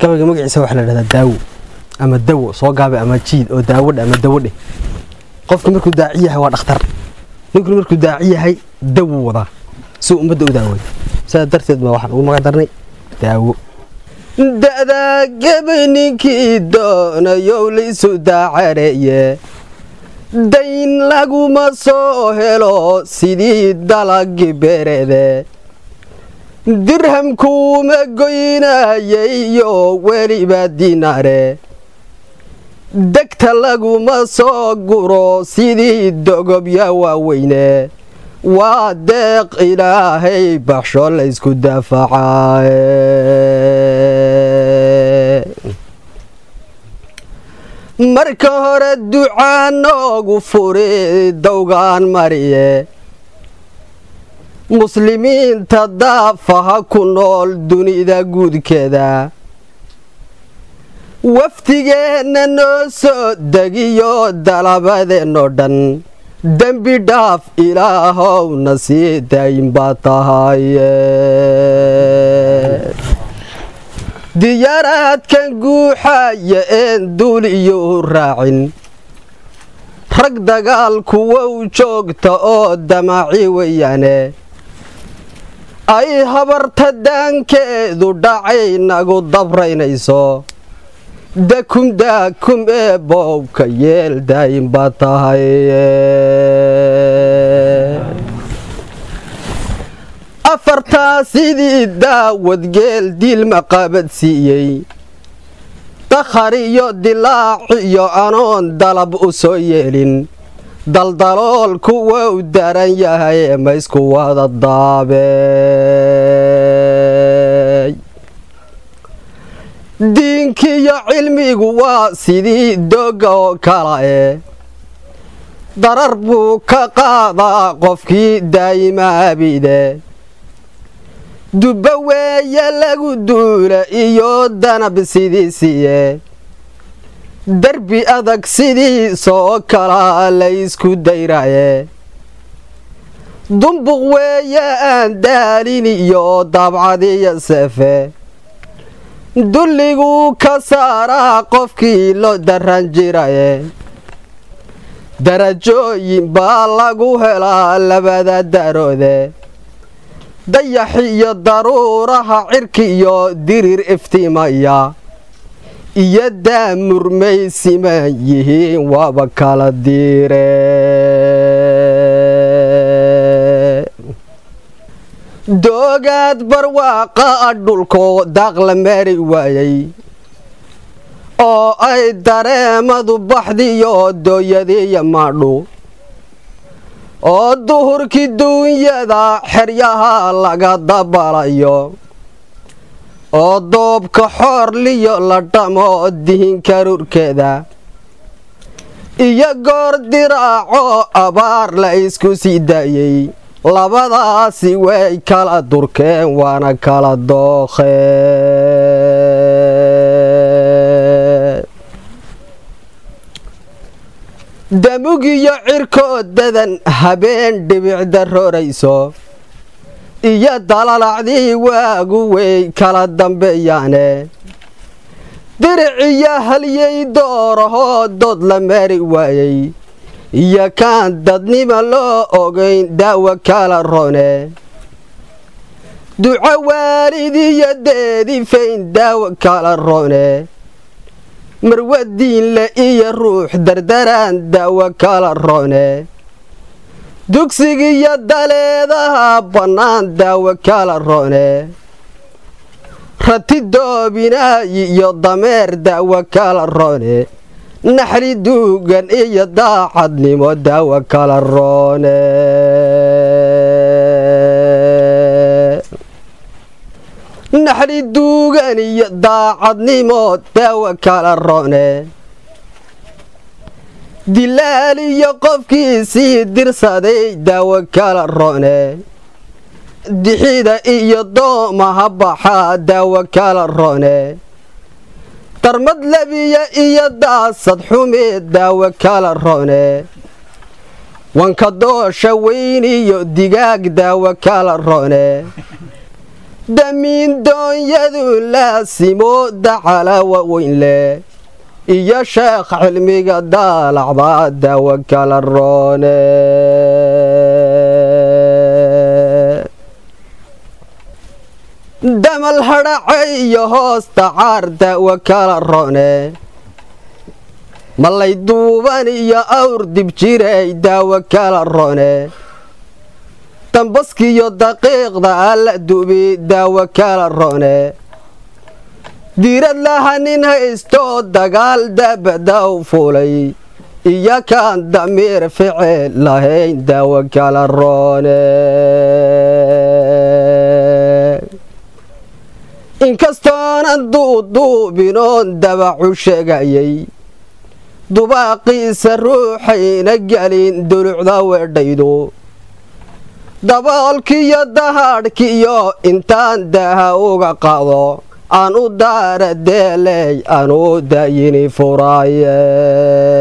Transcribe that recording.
gabayga magaciisa waxaa la dhahdaa daawo ama dawo soo gaabe ama jiid oo daawadhe ama dawadhe qofka markuu daaci yahay waa dhakhtar ninkuna markuu daaci yahay dawu wadaa si ummadda u daaway sidaa darteed baa waxaan ugu magac darnay daawo da'daa gabay ninkii doonayow laysu daacareeye dayn laguma soo helo sidii dalagii beerede dirhamkuuma goynayaiyo weliba dinaare degta laguma soo guro sidii dogobya waaweyne waa deeq ilaahay baxsho laysku daafacaye marka hore ducaa noogu furi dowgaan mariye muslimiinta daafaha ku nool dunida guudkeeda wafdigeenna noo soo degiyo dalabadeennoo dhan dembi dhaaf ilaahowna sii daayin baa tahaye diyaaraadkan guuxaya een duuliyuu raacin rag dagaal kuwow joogta oo damaaci weeyaane ay habarta daankeedu dhacay nagu dabraynayso dakum daakum ee boobka yeel daayin baa tahay afartaa sidii daawad geel diilma qaabadsiiyey dakhar iyo dilaac iyo anoon dalab u soo yeelin daldalool kuwou daran yahay ee maysku wada daabey diinkiiyo cilmigu waa sidii dogga oo kala e darar buu ka qaadaa qofkii daa'ima abide dubba weeye lagu duula iyo danab sidiisiye derbi adag sidiisoo kalaa laysku dayraye dumbuq weeye aan daalin iyo daabcadiyo seefe dulliguu ka saaraa qofkii loo daran jiraye darajooyin baa lagu helaa labada daroode dayax iyo daruuraha cirki iyo dirir iftiimaya iyo daamurmay siman yihiin waaba kala diire doogaad barwaaqa a dhulkoo daaqla mari waayay oo ay dareemadu baxdiyo dooyadiiyo maadhu oo duhurkii duunyada xeryaha laga dabalayo oo doobka xoorliyo la dhamo dihinka rurkeeda iyo goor diraaco abaar la isku sii daayey labadaasi way kala durkeen waana kala dookheen damugiyo cirkoodadan habeen dhibicda roorayso iyo dalalacdii waagu way kala dambeeyaane diriciyo halyay doorahoo dood la mari waayey iyo kaan dadnima loo ogayn daawo kala rone duco waalidiyo deedifayn daawo kala rone marwadiinle iyo ruux dardaraan daawo kala rone dugsigiyo daleedaha bannaan daawo kala rone rati doobinaayi iyo dameer daawo kala rone naxli duugan iyo daacadnimo daawo kala roone naxli duugan iyo daacadnimo daawo kala roone dilaal iyo qofkiisii dirsaday daawo kala roone dixida iyo doomaha baxaa daawo kala roone darmad labiya iyo daasad xumeed daawo kala roone wanka doosha weyn iyo digaag daawo kala roone damiin doonyadu laasimo dacala waweyn leh iyo sheekh cilmiga daalacda daawo kala roone damal hadhace iyo hoosta caar daawo kala roone malay duuban iyo awr dib jiray daawo kala roone dambaskiyo daqiiqda alla dubi daawo kala roone diirad laha nin haystoo dagaal dabada u fuulay iyo kaan damiir ficil lahayn daawo kala roone inkastoonan duuduubinoon dabacu sheegayay dubaaqiisa ruuxayna gelin dulucda weedhaydu daboolkiyo dahaadhkiyo intaan daha uga qaado aan u daara deeley aan u dayini furaaye